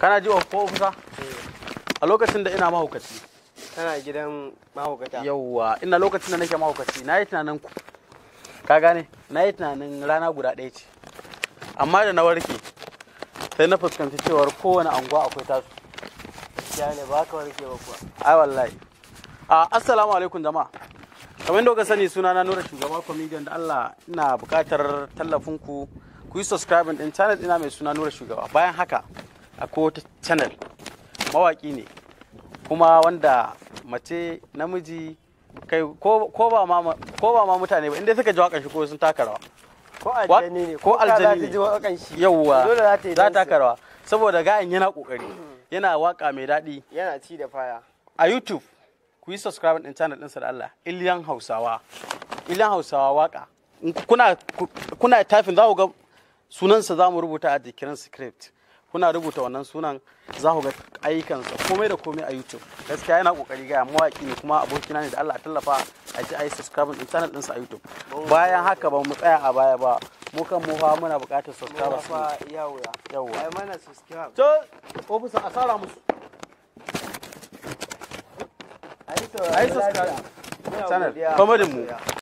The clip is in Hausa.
kana ji ko kusa a lokacin da ina mahaukaci Kana gidan mahaukata. yauwa ina lokacin da nake mahaukaci na yi tunanin ku ka gane na yi tunanin rana guda ɗaya ce amma da na warke sai na fuskanci cewar kowane anguwa akwai tasu Ya ne ba ka warke ba kuwa. ai wallahi a assalamu alaikum jama'a kamar yadda kuka sani suna na nura shugaba comedian da Allah ina buƙatar tallafin ku ku yi subscribing din channel ina mai suna nura shugaba bayan haka akwai wata channel mawaki ne kuma wanda mace namiji kai ko ko ba ma ko ba ma mutane ba inda suka ji wakan shi ko sun taka rawa Ko aljani ne. ko ka za aljani ta ne. ji wakan shi. yawwa Dole za ta yi za ta dansa. taka rawa saboda gayan yana kokari yana waka mai daɗi Yana ci da faya. a YouTube ku yi subscribe din channel ɗinsa da Allah Iliyan Hausawa Iliyan Hausawa waka In kuna ku- kuna typing za ku ga sunansa za mu rubuta a jikin script kuna rubuta wannan sunan za ku ga ayyukansa komai da komai a YouTube gaskiya yana kokari ga mawaki ne kuma abokina ne da Allah a tallafa a ji a yi subscribe din channel ɗinsa a YouTube bayan haka ba mu tsaya a baya ba mu kan mu fa muna buƙatar Kuma subscribers fa iya wuya. yawwa Ai mana subscribe. to ofisa a sara musu Ai a yi subscribe Muna channel godiya. comedy mu